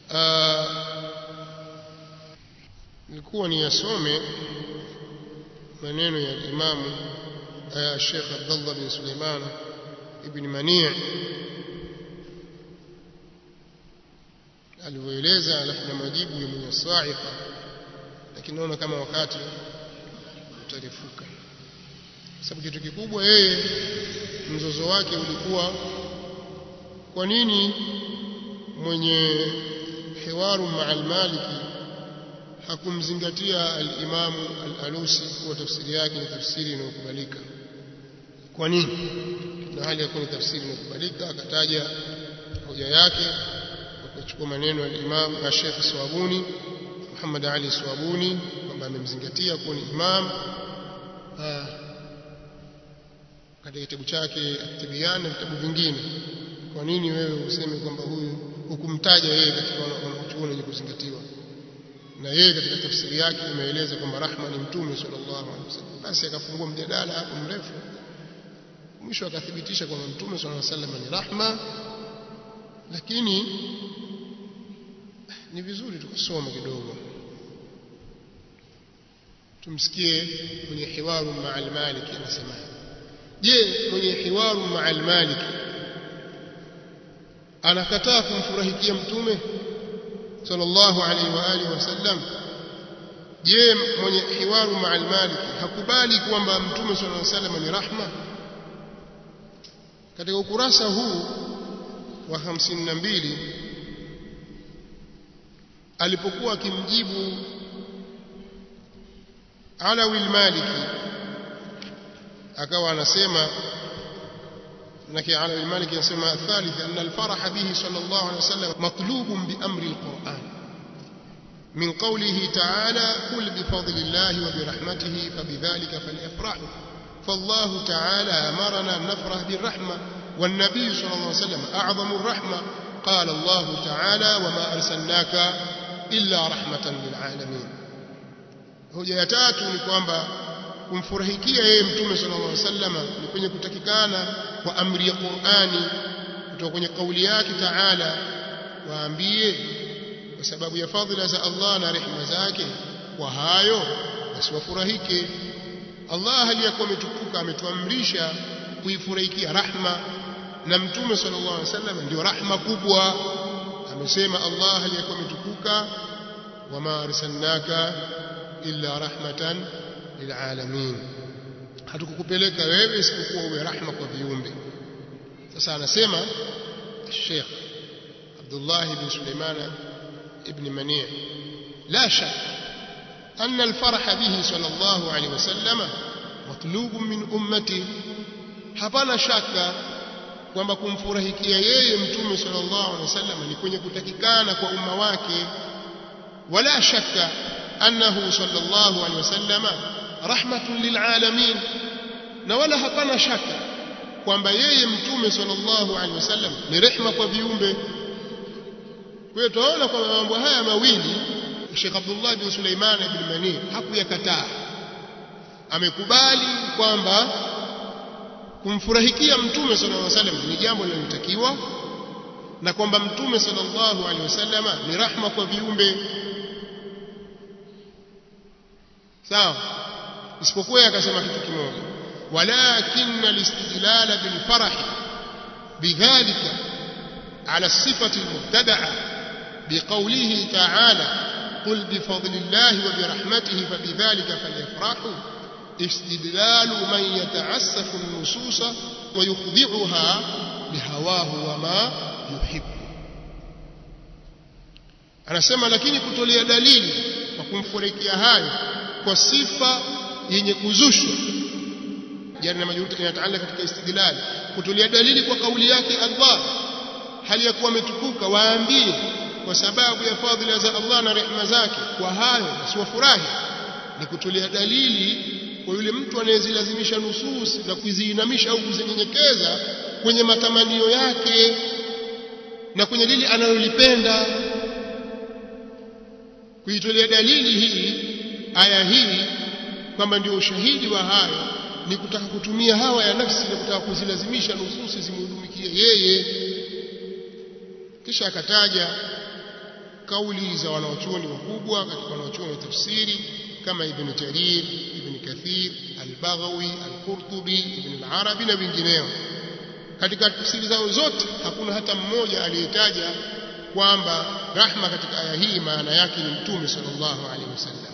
nilikuwa niyasome maneno ya imamu Sheikh Abdullah bin Suleiman ibn Mani' alivyoeleza alafu na majibu ya mwenye sa'iqa lakini naona kama wakati utarefuka sababu kitu kikubwa yeye mzozo wake ulikuwa kwa nini mwenye hiwaru ma'al maliki hakumzingatia al-Imam al-Alusi kuwa tafsiri yake ni tafsiri inayokubalika kwa nini na hali ya kuwa ni tafsiri inayokubalika akataja hoja yake akachukua maneno ya Imam Sheikh Swabuni Muhammad Ali Swabuni kwamba amemzingatia kuwa ni imam katika kitabu chake At-Tibyan na vitabu vingine kwa nini wewe useme kwamba huyu hukumtaja yeye katika wanachuoni wenye kuzingatiwa na yeye katika tafsiri yake imeeleza kwamba rahma ni mtume sallallahu alaihi wasallam basi akafungua mjadala hapo mrefu mwisho akathibitisha kwamba mtume sallallahu alaihi wasallam ni rahma lakini ni vizuri tukasoma kidogo tumsikie mwenye hiwaru ma'al maliki anasema je mwenye hiwaru ma'al maliki anakataa kumfurahikia mtume sallallahu alaihi wa alihi wasallam je mwenye hiwaru ma'al maliki hakubali kwamba mtume sallallahu alaihi wasallam ni rahma katika ukurasa huu wa 52 alipokuwa akimjibu Alawi al-Maliki akawa anasema لكن على المالك يسمى الثالث أن الفرح به صلى الله عليه وسلم مطلوب بأمر القرآن من قوله تعالى قل بفضل الله وبرحمته فبذلك فليفرحوا فالله تعالى أمرنا أن نفرح بالرحمة والنبي صلى الله عليه وسلم أعظم الرحمة قال الله تعالى وما أرسلناك إلا رحمة للعالمين hoja ya tatu ni kwamba kumfurahikia yeye mtume sallallahu alaihi wasallam ni kwenye kutakikana kwa amri ya Qur'ani kutoka kwenye kauli yake Taala waambie kwa sababu ya fadhila za Allah na rehema zake kwa hayo basi wafurahike Allah aliyakuwa ametukuka ametuamrisha kuifurahikia rahma na mtume sallallahu alaihi wasallam ndio rahma kubwa amesema Allah aliyakuwa ametukuka wama arsalnaka illa rahmatan lilalamin hatukukupeleka wewe isipokuwa uwe rahma kwa viumbe sasa anasema Sheikh Abdullah ibn Suleiman ibn Mani' la shak أن الفرح به صلى الله عليه وسلم مطلوب من أمته hapana shaka kwamba kumfurahikia yeye mtume sallallahu alaihi wasallam ni kwenye kutakikana kwa umma wake wala shaka annahu sallallahu alaihi wasallam rahmatun lilalamin na wala hapana shaka kwamba yeye mtume sallallahu alaihi wasallam ni rehma kwa viumbe kwa hiyo tunaona kwamba mambo haya mawili Sheikh Abdullah bin Suleiman ibn Mani hakuyakataa amekubali kwamba kumfurahikia mtume sallallahu alaihi wasallam ni jambo linalotakiwa na kwamba mtume sallallahu alaihi wasallam ni rahma kwa viumbe sawa isipokuwa akasema kitu kimoja walakin alistidlal bil farah bidhalika ala sifati almubtada'a biqawlihi ta'ala قل بفضل الله وبرحمته فبذلك فليفرحوا استدلال من يتعسف النصوص ويخضعها لهواه وما يحب anasema lakini kutolea dalili kwa kumfurikia hayo kwa sifa yenye kuzushwa jana na majuruti inataala katika istidlal kutolea dalili kwa kauli yake Allah hali ya kuwa ametukuka waambie kwa sababu ya fadhila za Allah na rehema zake kwa hayo wasiwafurahi ni kutolea dalili kwa yule mtu anayezilazimisha nusus na kuziinamisha au kuzinyenyekeza kwenye matamanio yake na kwenye lile analolipenda kuitolea dalili hii aya hii kwamba ndio ushahidi wa hayo ni kutaka kutumia hawa ya nafsi na kutaka kuzilazimisha nususi zimhudumikie yeye kisha akataja kauli za wanaochuoni wakubwa katika wanaochuoni wa tafsiri kama Ibn Jarir, Ibn Kathir, Al-Baghawi, Al-Qurtubi, Ibn Al-Arabi na wengineo. Katika tafsiri zao zote hakuna hata mmoja aliyetaja kwamba rahma katika aya hii maana yake ni Mtume sallallahu alaihi wasallam.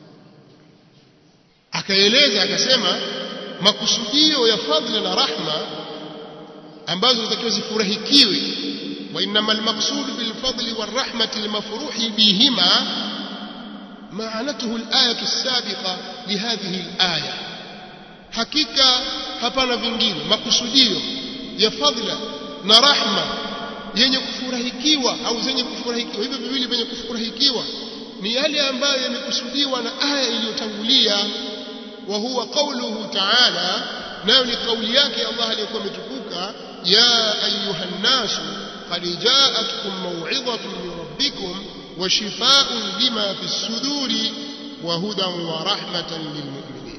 Akaeleza akasema makusudio ya fadhila na rahma ambazo zinatakiwa zifurahikiwe وإنما المقصود بالفضل والرحمة المفروح بهما معنته الآية السابقة لهذه الآية حقيقة hapana vingine makusudio ya fadhila na rahma yenye kufurahikiwa au zenye kufurahikiwa hivyo viwili vyenye kufurahikiwa ni yale ambayo yamekusudiwa na aya iliyotangulia wa huwa qauluhu ta'ala nayo ni kauli yake Allah aliyokuwa ametukuka ya ayuha nnasu قد جاءتكم موعظة من ربكم وشفاء لما في الصدور وهدى ورحمة للمؤمنين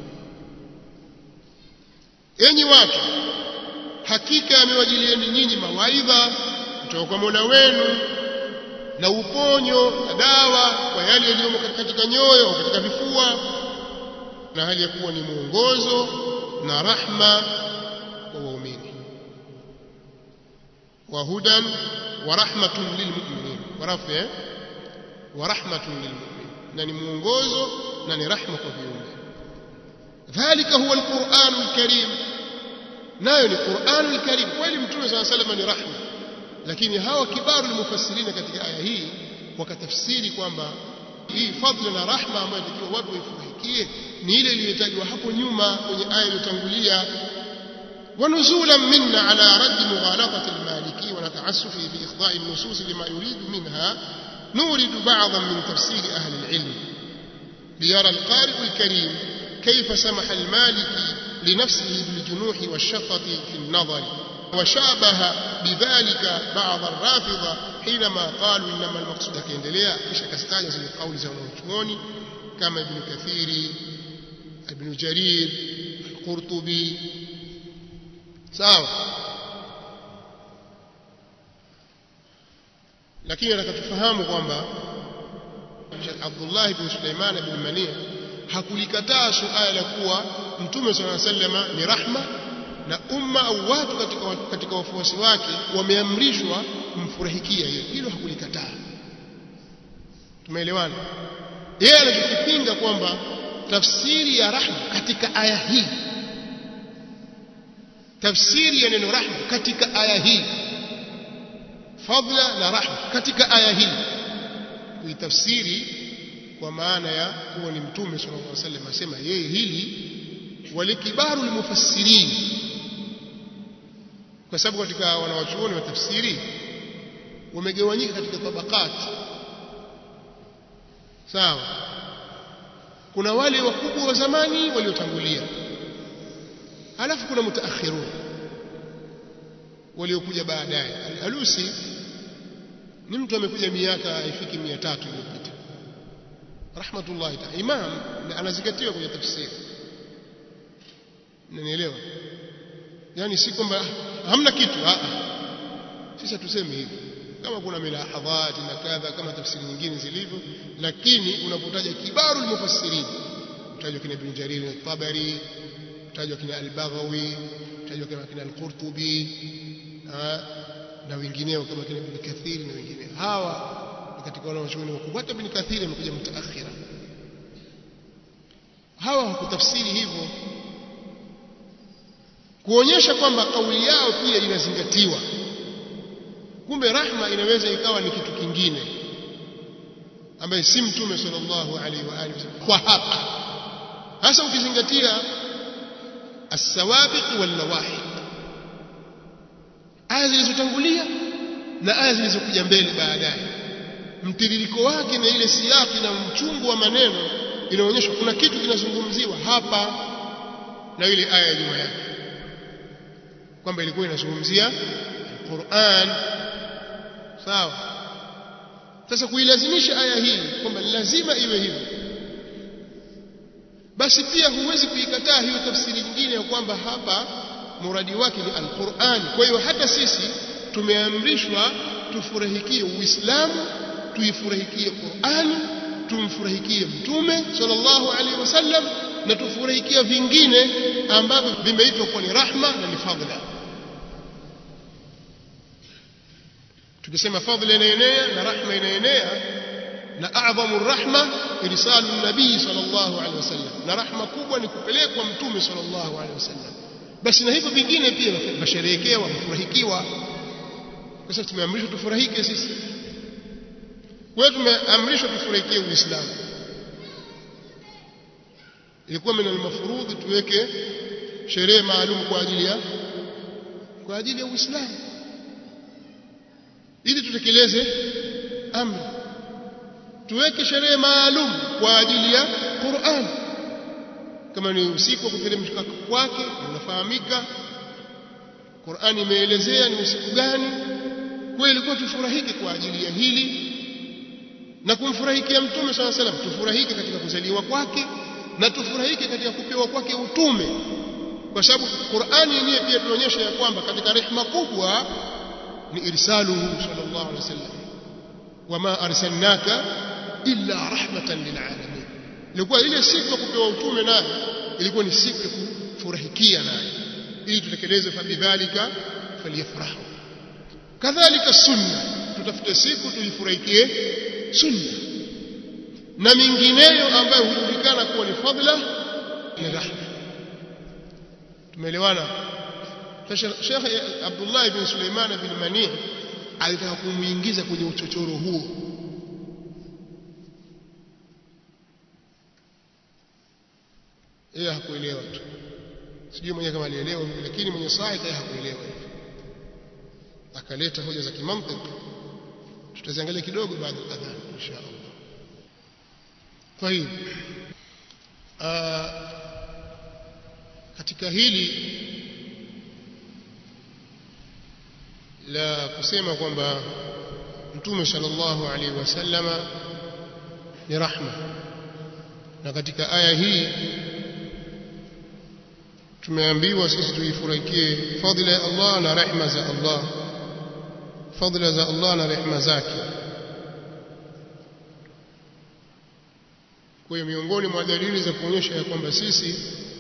enyi watu hakika amewajilieni nyinyi mawaidha kutoka kwa Mola wenu na uponyo na dawa kwa yale yaliyomo katika nyoyo au katika vifua na hali ya kuwa ni mwongozo na rahma kwa waumini وهدى ورحمة للمؤمنين ورفع ورحمة للمؤمنين نني mwongozo na ni rahma kwa viumbe dhalika huwa alquran alkarim nayo ni quran alkarim kweli mtume صلى الله عليه وسلم ni rahma lakini hawa kibaru almufassirina katika aya hii wakatafsiri kwamba hii fadhila na rahma ambayo inatakiwa watu waifurahikie ni ile iliyotajwa hapo nyuma kwenye aya iliyotangulia ونزولا منا على رد مغالطة المالكي ونتعسفه بإخضاء النصوص لما يريد منها نورد بعضا من تفسير أهل العلم ليرى القارئ الكريم كيف سمح المالكي لنفسه بالجنوح والشفقة في النظر وشابه بذلك بعض الرافضة حينما قالوا إنما المقصود كيندليا كيش كستاجز لقول زونوتشموني كما ابن كثير ابن جرير القرطبي sawa lakini nataka tufahamu kwamba Abdullah ibn Sulaiman ibn Mania hakulikataa suala la kuwa Mtume صلى الله عليه وسلم ni rahma na umma au watu katika katika wafuasi wake wameamrishwa kumfurahikia yeye hilo hakulikataa tumeelewana yeye anachokipinga kwamba tafsiri ya rahma katika aya hii tafsiri ya neno rahma katika aya hii fadla na rahma katika aya hii kuitafsiri kwa maana ya kuwa ni mtume sallallahu alaihi wasallam asema yeye hili walikibaru limufassirin kwa sababu katika wanawachuoni wa tafsiri wamegawanyika katika tabakati sawa kuna wale wakubwa wa zamani waliotangulia alafu kuna mutaakhirun waliokuja baadaye al-Alusi ni mtu amekuja miaka haifiki 300 iliyopita rahmatullahi ta'ala imam anazingatiwa kwenye tafsiri unanielewa yani si kwamba hamna kitu a sisi tuseme hivi kama kuna milahadhati na kadha kama tafsiri nyingine zilivyo lakini unapotaja kibaru al-mufassirin utajwa kina Ibn Jarir al-Tabari utajwa kina al-Baghawi utajwa kama kina al-Qurtubi na wengineo kama kina Ibn Kathir na wengineo hawa katika wale wanachuoni wakubwa hata Ibn Kathir amekuja mutaakhira hawa hakutafsiri hivyo kuonyesha kwamba kauli yao pia inazingatiwa kumbe rahma inaweza ikawa ni kitu kingine ambaye si mtume sallallahu alaihi wa alihi kwa hapa hasa ukizingatia as-sawabiq wal nawahid aya zilizotangulia na aya zilizokuja mbele baadaye mtiririko wake na ile siyaki na mchungu wa maneno inaonyesha kuna kitu kinazungumziwa hapa na ile aya ya nyuma yake kwamba ilikuwa inazungumzia Qur'an sawa sasa kuilazimisha aya hii kwamba lazima iwe hivyo basi pia huwezi kuikataa hiyo tafsiri nyingine ya kwamba hapa muradi wake ni al-Qur'an kwa hiyo hata sisi tumeamrishwa tufurahikie Uislamu tuifurahikie Qur'ani tumfurahikie mtume sallallahu alaihi wasallam na tufurahikie vingine ambavyo vimeitwa kuwa ni rahma na ni fadhila tukisema fadhila inaenea na rahma inaenea na a'dhamu rahma irsalu nabii sallallahu alaihi wasallam na rahma kubwa ni kupelekwa mtume sallallahu alaihi wasallam basi na hivyo vingine pia vasherehekewa wafurahikiwa kwa sababu tumeamrishwa tufurahike sisi kwa hiyo tumeamrishwa tufurahikie uislamu ilikuwa min almafrudhi tuweke sherehe maalum kwa ajili ya kwa ajili ya uislamu ili tutekeleze amri tuweke sherehe maalum kwa ajili ya Qur'an kama ni usiku wa kuteremka kwake unafahamika Qur'an imeelezea ni usiku gani kwa ilikuwa tufurahike kwa ajili ya hili na kumfurahikia mtume swalla salam tufurahike katika kuzaliwa kwake na tufurahike katika kupewa kwake utume kwa sababu Qur'ani yenyewe pia tunaonyesha ya kwamba katika rehema kubwa ni irsaluhu sallallahu alaihi wasallam wama arsalnaka illa rahmatan lilalamin ilikuwa ile siku ya kupewa utume naye ilikuwa ni siku ya kufurahikia naye ili tutekeleze fabidhalika falyafrahu kadhalika sunna tutafute siku tuifurahikie sunna na mingineyo ambayo hujulikana kuwa ni fadla ni rahma tumeelewana Sheikh Abdullah ibn Suleiman bin Mani alitaka kumuingiza kwenye uchochoro huo yeye hakuelewa tu sijui mwenyewe kama alielewa lakini mwenye sahihi yeye hakuelewa akaleta hoja za kimantiki tutaziangalia kidogo baada ya adhan insha Allah kwa hiyo katika hili la kusema kwamba mtume sallallahu alaihi wasallama ni rahma na katika aya hii tumeambiwa sisi tuifurahikie fadhila ya Allah na rehma za Allah fadhila za Allah na rehma zake kwa hiyo miongoni mwa dalili za kuonyesha ya kwamba sisi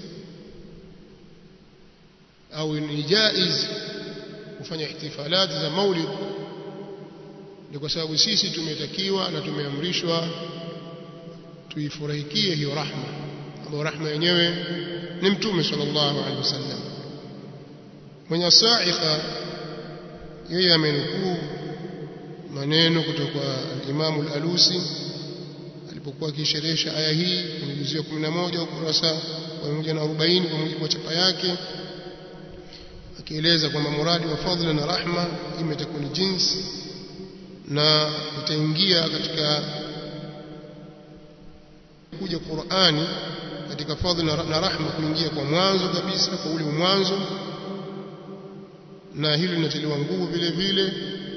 au ni jaiz kufanya ihtifalat za maulid ni kwa sababu sisi tumetakiwa na tumeamrishwa tuifurahikie hiyo rahma ambayo rahma yenyewe ni mtume sallallahu alaihi wasallam mwenye sa'iqa yeye amenukuu maneno kutoka kwa Imam al-Alusi alipokuwa akisherehesha aya hii kwenye juzuu ya 11 ukurasa wa 140 kwa mujibu wa chapa yake akieleza kwamba muradi wa fadhila na rahma imetakuwa ni jinsi na itaingia katika kuja Qur'ani katika fadhila na rahma kuingia kwa mwanzo kabisa kwa ule mwanzo na hilo linatiliwa nguvu vile vile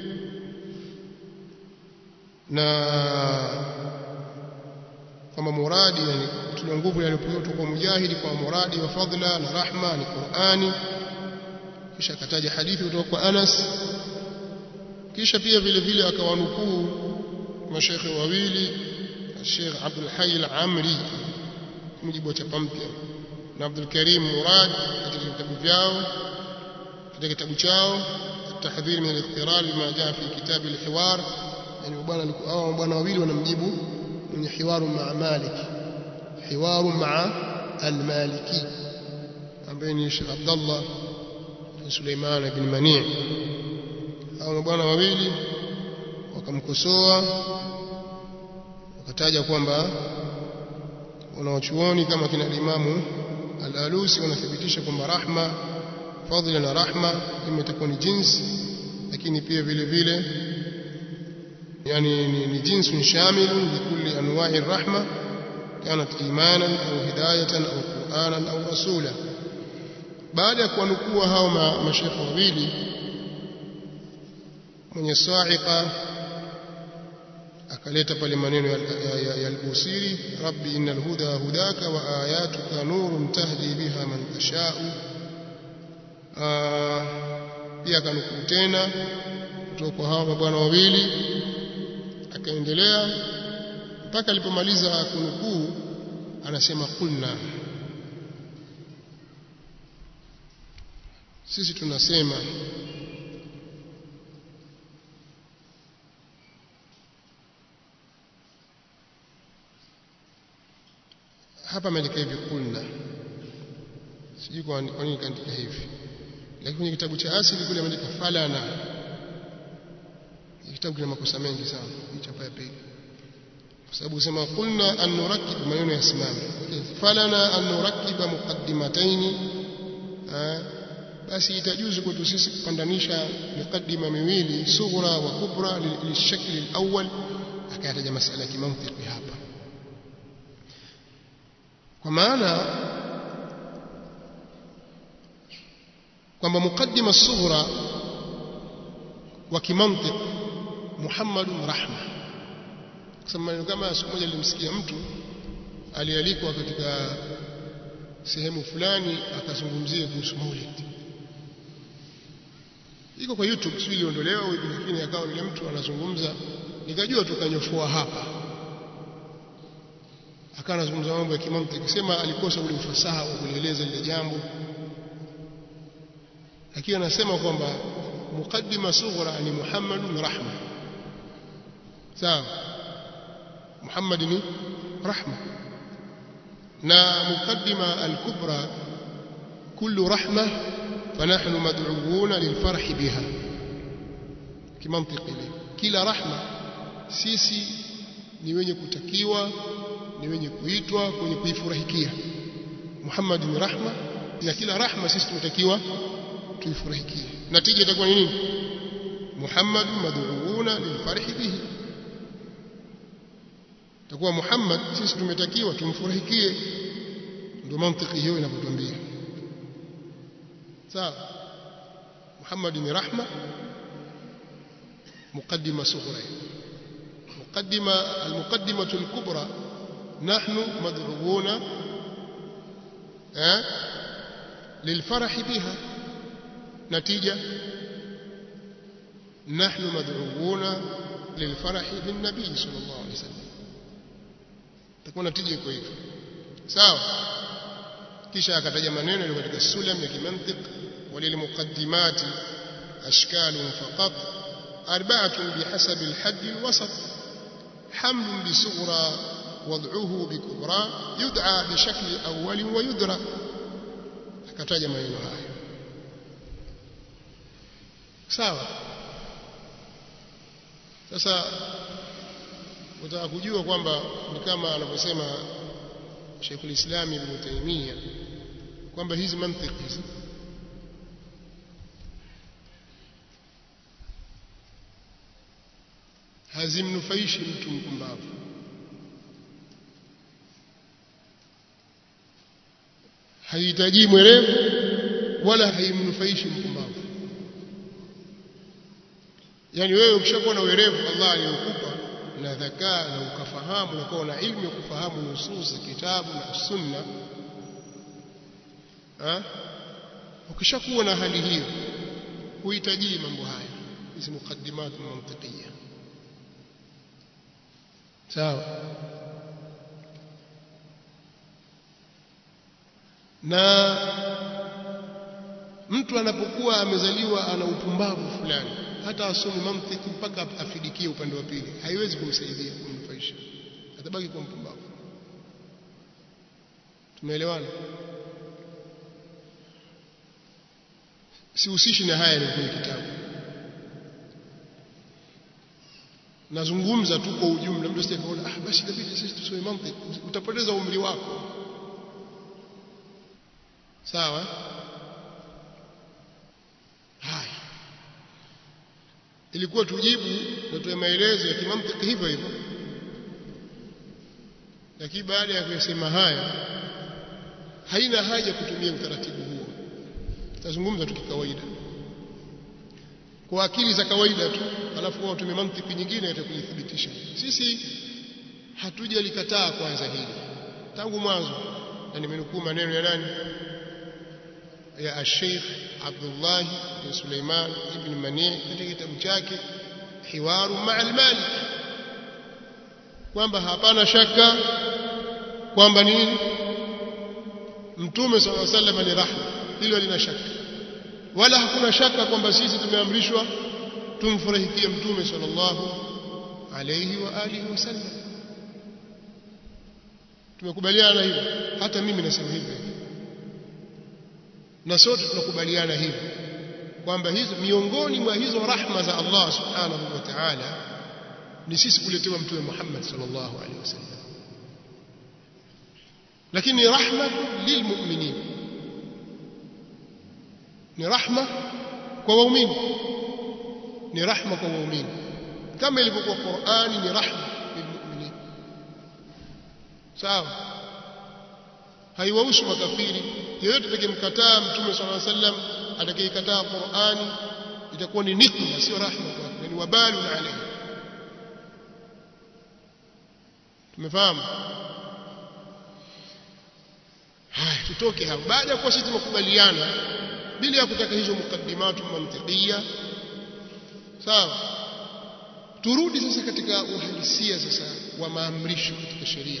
na kama muradi yani tuna nguvu yaliyopewa kwa mujahidi kwa muradi wa fadhila na rahma ni Qur'ani kisha akataja hadithi kutoka kwa Anas kisha pia vile vile akawanukuu mashekhe wawili Sheikh Abdul Hayy al-Amri mujibu wa chapa mpya na Abdul Karim Murad katika vitabu vyao katika kitabu chao التحذير من الاضطرار بما جاء في كتاب الحوار يعني bwana hao bwana wawili wanamjibu mwenye hiwaru maa Malik hiwaru maa al-Maliki ambaye ni Sheikh Abdullah bin Suleiman ibn Mani' hao bwana wawili wakamkosoa wakataja kwamba wanawachuoni kama kina Imamu Al-Alusi wanathibitisha kwamba rahma fadhila na rahma imetakuwa ni jinsi lakini pia vile vile yani ni, ni jinsi shamil likulli anwa'i rahma kanat imanan au hidayatan au qur'anan au rasula baada ya kuwanukua hao mashekhe wawili mwenye sa'iqa akaleta pale maneno ya, ya, ya al-Busiri rabbi innal huda hudaka wa ayatuka nurun tahdi biha man tashau pia akanukuu tena kutoka kwa hawa mabwana wawili akaendelea mpaka alipomaliza kunukuu anasema qulna sisi tunasema hapa ameandika hivi qulna sijui kwa nini kaandika hivi lakini kwenye kitabu cha asili kule ameandika falana kitabu kina makosa mengi sana hii chapa ya pili kwa sababu usema qulna an nurakib maneno yasimame falana an nurakiba muqaddimataini basi itajuzu kwetu sisi kupandanisha muqaddima miwili sughra wa kubra lilshakli alawwal akayataja masala ya kimantiki hapa kwa maana kwamba muqaddima sughra wa kimantiki Muhammadun rahma kusema maneno kama siku moja nilimsikia mtu alialikwa katika sehemu fulani akazungumzia kuhusu maulid iko kwa YouTube sio iliondolewa au lakini akawa yule mtu anazungumza nikajua tukanyofoa hapa akawa anazungumza mambo ya kimantiki sema alikosa ule ufasaha wa kueleza lile jambo lakini anasema kwamba muqaddima sughra ni Muhammadun rahma sawa Muhammad ni rahma na muqaddima al-kubra kullu rahma فنحن مدعوون للفرح بها kimantiki ile kila rahma sisi ni wenye kutakiwa ni wenye kuitwa kwenye kuifurahikia Muhammad ni rahma na kila rahma sisi tunatakiwa tuifurahikie natija itakuwa ni nini Muhammad mad'uuna lilfarhi bihi takuwa Muhammad sisi tumetakiwa tumfurahikie ndio mantiki hiyo inapotuambia sawa Muhammad ni rahma مقدمة صغرى مقدمة المقدمة الكبرى نحن مدعوون أه؟ للفرح بها نتيجة نحن مدعوون للفرح بالنبي صلى الله عليه وسلم تكون نتيجة كويس sawa kisha akataja maneno yaliyo katika sulam ya kimantiq walilmuqaddimati ashkalun faqat أربعة بحسب الحد الوسط حمل بصغرى وضعه بكبرى يدعى بشكل أول ويدرى akataja maneno haya sawa sasa utaka kujua kwamba ni kama anavyosema Sheikhul Islam Ibn Taymiyyah kwamba hizi mantiki hizi hazimnufaishi mtu mpumbavu haihitaji mwerevu wala haimnufaishi mpumbavu yani wewe ukishakuwa na werevu Allah aliyokupa na dhakaa na ukafahamu na kuwa na ilmu ya kufahamu nusus za kitabu na sunna ha? ukishakuwa na hali hiyo huhitaji mambo haya hizi mukaddimat mantiqiyya sawa na mtu anapokuwa amezaliwa ana upumbavu fulani hata asome mantiki mpaka afidikie upande wa pili haiwezi kumsaidia kumnufaisha atabaki kuwa mpumbavu tumeelewana sihusishi na haya ni kwenye kitabu nazungumza tu kwa ujumla mtu asikaona ah basi inabidi sisi tusome mantiki utapoteza umri wako sawa haya ilikuwa tujibu na tuwe maelezo ya kimantiki hivyo hivyo lakini baada ya kusema haya haina haja kutumia utaratibu huo tazungumza tu kikawaida kwa akili za kawaida tu alafu wao tumie mantiki nyingine itakujithibitisha sisi hatujalikataa kwanza hili tangu mwanzo na nimenukuu maneno ya nani ya Sheikh Abdullah bin Suleiman ibn Mani katika kitabu chake Hiwaru ma'a al-Malik kwamba hapana shaka kwamba nini mtume sallallahu alaihi wasallam ni rahma hilo lina shaka wala hakuna shaka kwamba sisi tumeamrishwa tumfurahikie mtume sallallahu alayhi wa alihi wasallam tumekubaliana hivyo hata mimi nasema hivyo na sote tunakubaliana hivyo kwamba hizo miongoni mwa hizo rahma za Allah subhanahu wa ta'ala ni sisi kuletewa mtume Muhammad sallallahu alaihi wasallam lakini rahma lilmu'minin ni rahma kwa waumini ni rahma kwa waumini kama ilivyokuwa Qur'ani ni rahma lilmu'minin sawa haiwahusu makafiri yeyote atakayemkataa mtume sallallahu alaihi wasallam atakayekataa Qur'ani itakuwa ni nikma sio rahma kwake ni wabalu alayhi tumefahamu haya tutoke hapo baada ya kuwa sisi tumekubaliana bila ya kutaka hizo mukaddimatu mantiqia sawa turudi sasa katika uhalisia sasa wa maamrisho katika sheria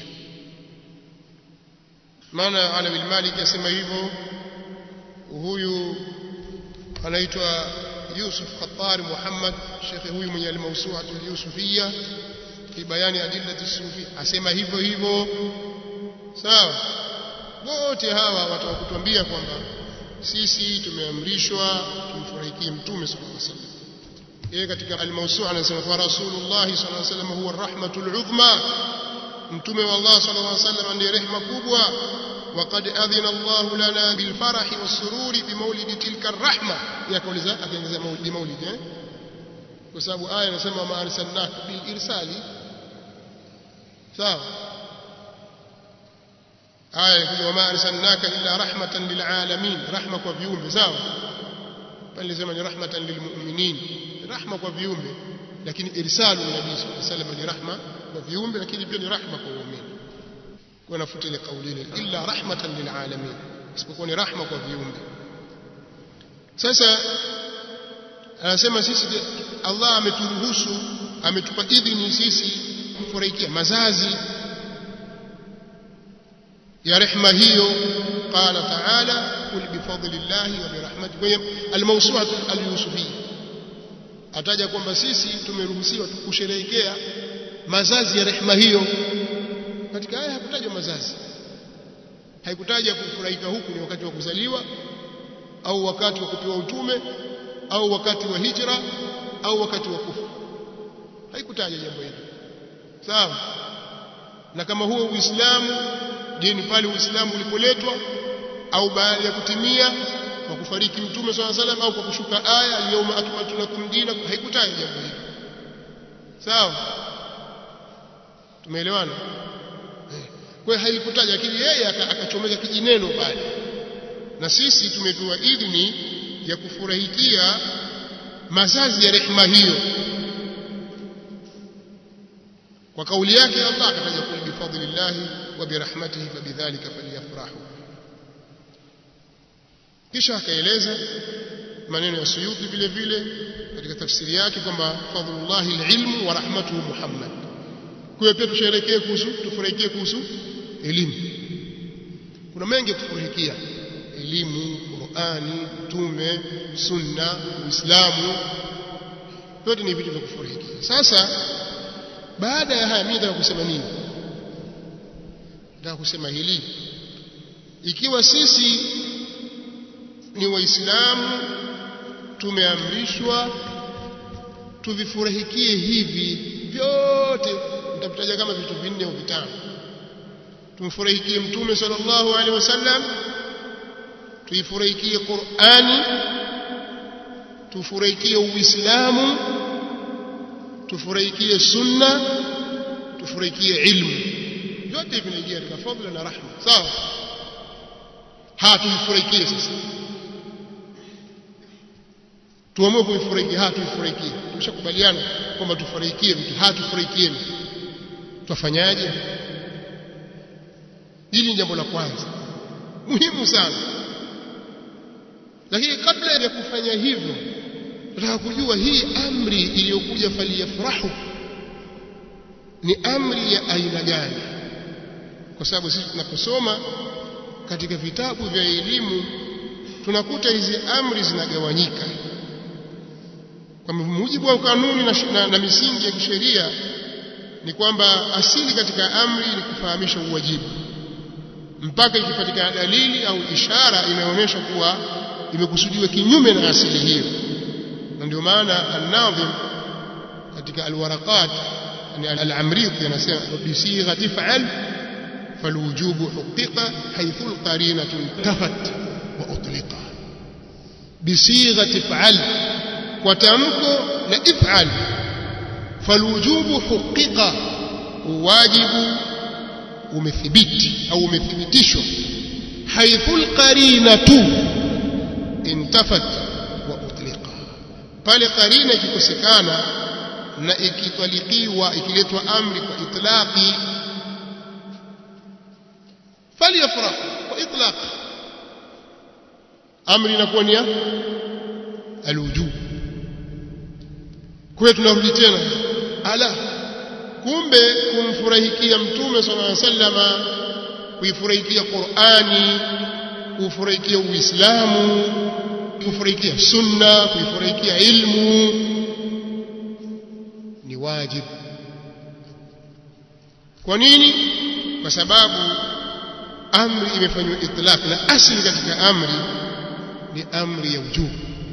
maana Alawi Malik asema hivyo huyu anaitwa Yusuf Khattar Muhammad shekhe huyu mwenye al-Mawsu'at al-Yusufiyya fi bayani adillati sufi asema hivyo hivyo sawa wote hawa watakutuambia kwamba sisi tumeamrishwa tumfurahikie mtume sallallahu alaihi wasallam yeye katika al-Mawsu'a anasema kwa Rasulullah sallallahu alaihi wasallam huwa rahmatul uzma mtume wa Allah sallallahu alaihi wasallam ndiye rehema kubwa وقد أذن الله لنا بالفرح والسرور بمولد تلك الرحمة يا كولزا أكيد مولد مولد eh kwa sababu aya inasema ma arsalnaka bil irsali sawa aya inakuja wama arsalnaka illa rahmatan lil alamin rahma kwa viumbe sawa pale inasema ni rahmatan lil mu'minin rahma kwa viumbe lakini irsalu nabii sallallahu alaihi wasallam ni rahma kwa viumbe lakini pia ni rahma kwa waumini wanafuta ile kauli ile illa rahmatan lil alamin isipokuwa ni rahma kwa viumbe sasa anasema sisi Allah ameturuhusu ametupa idhini sisi kufurahikia mazazi ya rehma hiyo qala ta'ala kul bifadlillahi wa birahmatihi kwa almawsu'ah alyusufiyya ataja kwamba sisi tumeruhusiwa kusherehekea mazazi ya rehma hiyo katika aya hakutajwa mazazi haikutaja kufurahika huku ni wakati wa kuzaliwa au wakati wa kupewa utume au wakati wa hijra au wakati wa kufa haikutaja jambo hilo sawa na kama huo uislamu je ni pale uislamu ulipoletwa au baada ya kutimia kwa kufariki mtume swalla salam au kwa kushuka aya al-yawma akmaltu lakum dinakum haikutaja jambo hilo sawa tumeelewana kwa hiyo haikutaja lakini yeye akachomeka kijineno pale na sisi tumepewa idhini ya kufurahikia mazazi ya rehema hiyo kwa kauli yake Allah akataja kul bifadlillahi wa birahmatihi fabidhalika falyafrahu kisha akaeleza maneno ya Suyuti vile vile katika tafsiri yake kwamba fadlullahi alilmu wa rahmatuhu Muhammad kwa hiyo pia tusherekee kuhusu tufurahikie kuhusu elimu kuna mengi kufurahikia elimu Qur'ani tume sunna uislamu yote ni vitu vya kufurahikia sasa baada ya haya mimi nataka kusema nini nataka kusema hili ikiwa sisi ni waislamu tumeamrishwa tuvifurahikie hivi vyote nitavitaja kama vitu vinne au vitano tumfurahikie mtume sallallahu alaihi wasallam tuifurahikie Qur'ani tufurahikie Uislamu tufurahikie sunna tufurahikie ilmu vyote vinaingia katika fadhila na rahma sawa ha tuifurahikie sasa tuamue kuifurahikia ha tuifurahikie tumeshakubaliana kwamba tufurahikie vitu ha tufurahikieni tutafanyaje hili ni jambo la kwanza muhimu sana lakini kabla ya kufanya hivyo nataka kujua hii amri iliyokuja faliyafrahu ni amri ya aina gani kwa sababu sisi tunaposoma katika vitabu vya elimu tunakuta hizi amri zinagawanyika kwa mujibu wa kanuni na, na, na misingi ya kisheria ni kwamba asili katika amri ni kufahamisha uwajibu mpaka ikipatikana dalili au ishara inayoonyesha kuwa imekusudiwa kinyume na asili hiyo na ndio maana an-nadhim katika al-waraqat yani al-amriti anasema bisighati fa'al falwujubu huqiqa haythu al-qarinatu intafat wa utliqa bisighati fa'al kwa tamko la if'al falwujubu huqiqa wajibu umethibiti au umethibitishwa haythu al-qarinatu intafat wa utliqa pale qarina ikikosekana na ikitwalikiwa ikiletwa amri kwa itlaqi falyafrah kwa itlaq amri inakuwa ni alwujub kwa hiyo tunarudi tena ala kumbe kumfurahikia mtume sallallahu alaihi wasallama kuifurahikia Qur'ani kufurahikia Uislamu kufurahikia sunna kuifurahikia ilmu ni wajibu kwa nini kwa sababu amri imefanywa itlaq na asili katika amri ni amri ya ujubu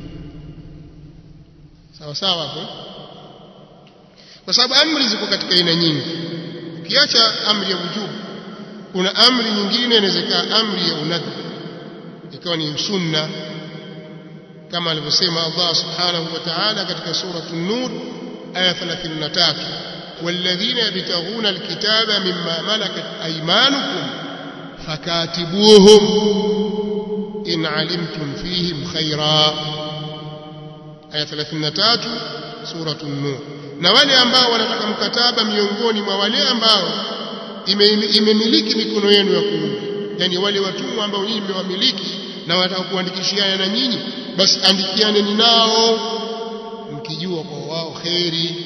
sawa sawa hapo kwa sababu amri ziko katika aina nyingi ukiacha amri ya ujubu kuna amri nyingine inaweza amri ya unadhi ikawa ni sunna kama alivyosema Allah subhanahu wa ta'ala katika sura an-nur aya 33 والذين يبتغون الكتاب مما ملكت أيمانكم فكاتبوهم إن علمتم فيهم خيرا آية 33 سورة النور na wale ambao wanataka mkataba miongoni mwa wale ambao imemiliki mikono yenu ya kuume yani wale watumwa ambao nyinyi mmewamiliki na wanataka kuandikishiana na nyinyi basi andikianeni nao mkijua kwa wao kheri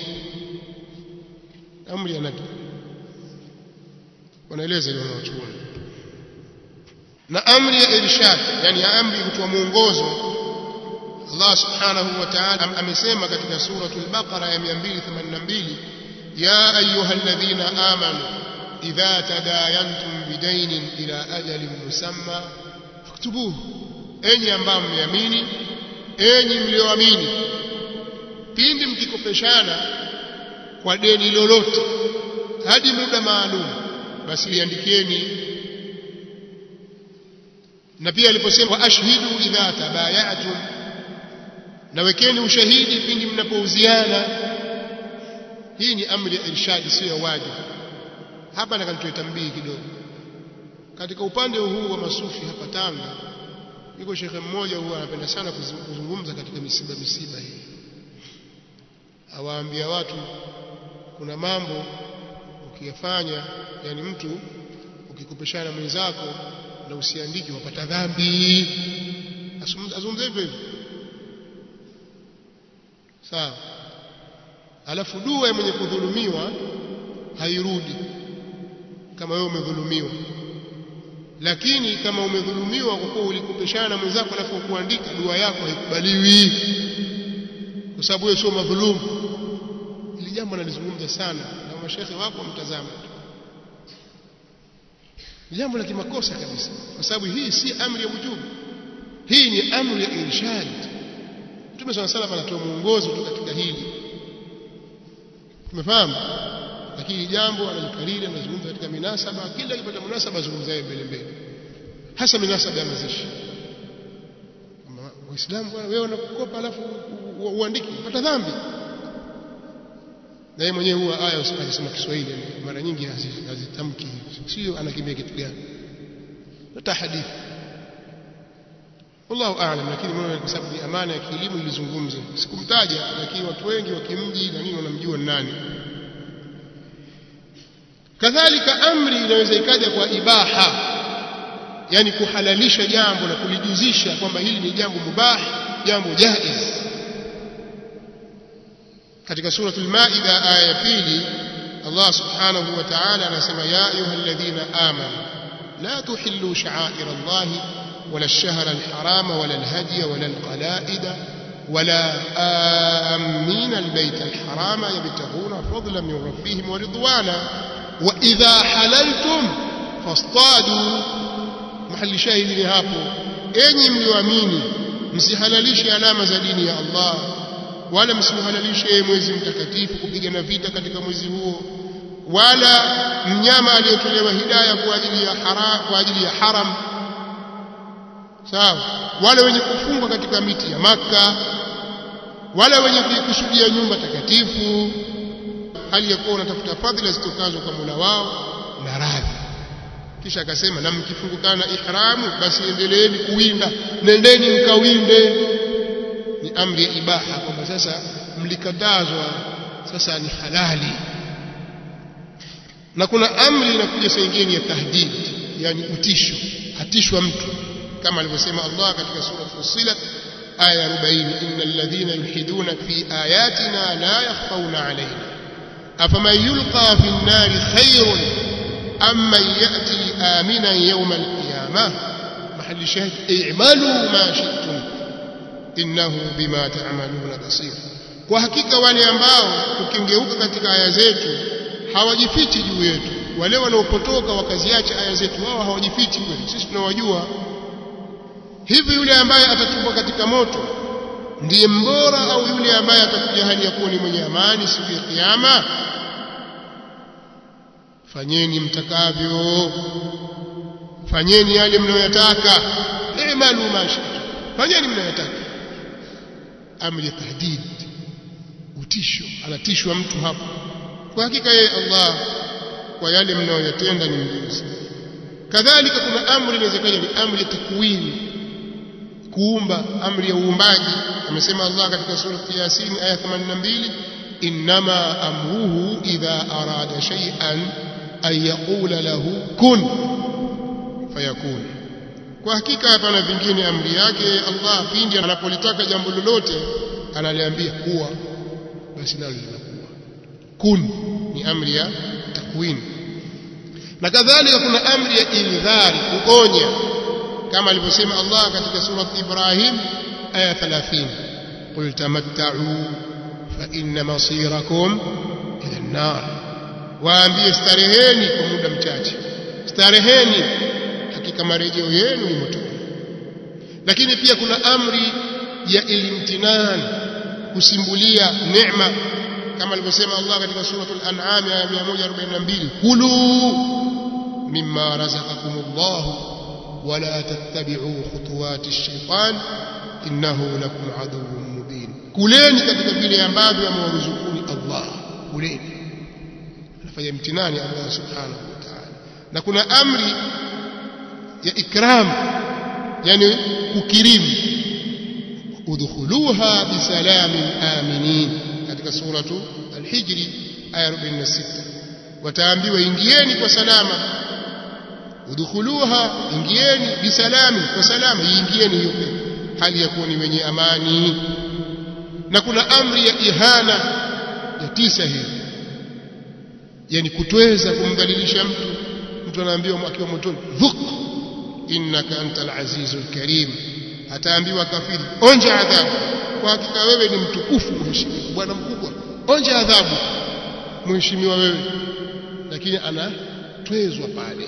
amri ya nabii wanaeleza ile wanaochuoni na amri ya irshad yani ya amri kutoa mwongozo Allah subhanahu wa ta'ala amesema katika suratul baqara ya 282 ya ayyuhalladhina amanu idha tadayantum bidainin ila ajalin musamma faktubuhu enyi ambao mmeamini enyi mlioamini pindi mkikopeshana kwa deni lolote hadi muda maalum basi liandikieni na pia aliposema wa ashhidu idha tabayatum na wekeni ushahidi pindi mnapouziana hii ni amri ya irshad sio ya wajibu hapa nakanitoa tambii kidogo katika upande huu wa masufi hapa Tanga yuko shekhe mmoja huwa anapenda sana kuzungumza katika misiba misiba hii awaambia watu kuna mambo ukiyafanya yani mtu ukikopeshana mwenzako na usiandiki wapata dhambi azungumza hivyo hivyo sawa alafu dua ya mwenye kudhulumiwa hairudi kama wewe umedhulumiwa lakini kama umedhulumiwa kwa kuwa ulikopeshana na mwenzako alafu kuandika dua yako haikubaliwi kwa sababu wewe sio madhulumu ili jambo nalizungumza sana na mashehe wako mtazama ni jambo la kimakosa kabisa kwa sababu hii si amri ya wujubu hii ni amri ya irshad Mtume swalla salam anatoa mwongozo tu katika hili tumefahamu lakini jambo analikariri anazungumza katika minasaba kila akipata munasaba azungumza yeye mbele mbele hasa minasaba ya mazishi waislamu bwana wewe unakukopa alafu uandiki upata dhambi na yeye mwenyewe huwa aya usipasema Kiswahili mara nyingi hazitamki sio anakimbia kitu gani hata hadithi wallahu aalam lakini mimi kwa sababu ni amana ya kielimu nilizungumza sikumtaja lakini watu wengi wa kimji na nini wanamjua nani kadhalika amri inaweza ikaja kwa ibaha yani kuhalalisha jambo na kulijuzisha kwamba hili ni jambo mubah jambo jaiz katika suratul maida aya ya pili Allah subhanahu wa ta'ala anasema ya ayyuhalladhina amanu la tuhillu sha'air Allah wala ash-shahra al-harama wala al-hadiya wala al-qala'id ولا آمين البيت الحرام يبتغون فضلا من ربهم ورضوانا وإذا حللتم فاصطادوا محل شاهد hapo enyi mlioamini msihalalishe alama za dini ya Allah wala msihalalishe mwezi mtakatifu kupigana vita katika mwezi huo wala mnyama aliyetolewa hidayah kwa ajili ya haram kwa ajili ya haram sawa wale wenye kufungwa katika miti ya maka wale wenye kuikusudia nyumba takatifu hali ya kuwa unatafuta fadhila zitokazo kwa Mola wao na radhi kisha akasema na mkifungukana na ihramu basi endeleeni kuwinda nendeni mkawinde ni amri ya ibaha kwamba sasa mlikatazwa sasa ni halali na kuna amri inakuja saa nyingine ya tahdid yani utisho atishwa mtu kama alivyosema Allah katika sura Fussilat aya 40 innal ladhina yulhiduna fi ayatina la yakhfawna alayna afaman yulqa fi an-nari khayrun amma ya'ti aminan yawm al-qiyamah mahali shahid i'malu ma shi'tum innahu bima ta'maluna basir kwa hakika wale ambao ukingeuka katika aya zetu hawajifichi juu yetu wale wanaopotoka wakaziacha aya zetu wao hawajifichi kwetu sisi tunawajua hivi yule ambaye atatupwa katika moto ndiye mbora au yule ambaye atakuja hali ya kuwa ni mwenye amani siku ya kiyama fanyeni mtakavyo fanyeni yale mnayotaka i'malu ma shi'tum fanyeni mnayotaka amri ya tahdid utisho anatishwa mtu hapo kwa hakika yeye Allah kwa yale mnayoyatenda ni mjuzi kadhalika kuna amri inawezekana ni amri ya takwini kuumba amri ya uumbaji amesema Allah katika sura Yasin aya 82 inma amruhu idha arada shay'an an yaqula lahu kun fayakun kwa hakika hapana vingine amri yake Allah pindi anapolitaka jambo lolote analiambia kuwa basi nalo linakuwa kun ni amri ya takwini na kadhalika kuna amri ya indhari kuonya kama alivyosema Allah katika sura Ibrahim aya 30 qul tamatta'u fa inna masirakum ila an-nar waambie stareheni kwa muda mchache stareheni hakika marejeo yenu ni motoni lakini pia kuna amri ya ilimtinan kusimbulia neema kama alivyosema Allah katika suratul an'am aya 142 kulu mimma razaqakumullahu ولا تتبعوا خطوات الشيطان إنه لكم عدو مبين كلeni katika vile ambavyo amewaruzukuni Allah kuleni anafanya mtinani Allah subhanahu wa ta'ala na kuna amri ya ikram yani kukirimu udkhuluha bisalamin aminin katika suratu al-hijri aya 46 wataambiwa ingieni kwa salama udkhuluha ingieni bisalami kwa salama ingieni hiyo hali ya kuwa ni wenye amani na kuna amri ya ihana ya tisa hiyo yani kutweza kumdhalilisha mtu mtu anaambiwa akiwa motoni dhuk innaka antal azizul karim ataambiwa kafiri onja adhabu kwa hakika wewe ni mtukufu mheshimiwa bwana mkubwa onja adhabu mheshimiwa wewe lakini anatwezwa pale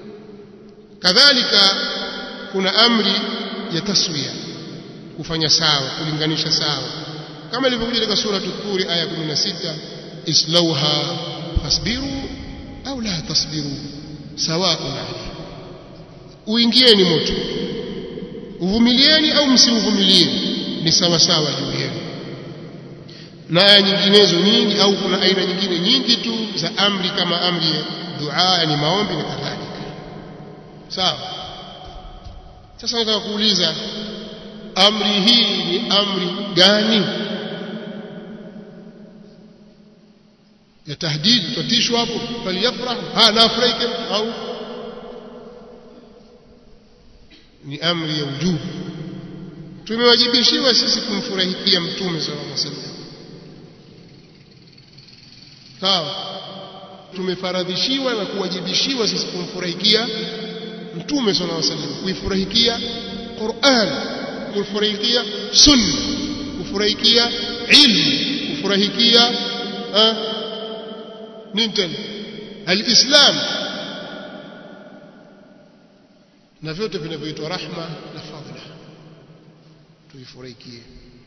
kadhalika kuna amri ya taswiya kufanya sawa kulinganisha sawa kama ilivyokuja katika sura Tur aya 16 islauha fasbiru au la tasbiru sawaun alaykum uingieni moto uvumilieni au msiuvumilie ni sawa sawa juu yenu na aya nyinginezo nyingi au kuna aina nyingine nyingi tu za amri kama amri ya dua ni maombi na kadhalika sawa sasa nataka kuuliza amri hii ni amri gani ya tahdid tutishwa hapo faliyafrah ha na afraike au ni amri ya ujubu tumewajibishiwa sisi kumfurahikia mtume sallallahu alaihi wasallam sawa tumefaradhishiwa na kuwajibishiwa sisi kumfurahikia mtume sallallahu alaihi wasallam kuifurahikia Qur'an kufurahikia sunna kufurahikia ilmu kufurahikia nini tena alislam na vyote vinavyoitwa rahma na fadhila tuifurahikie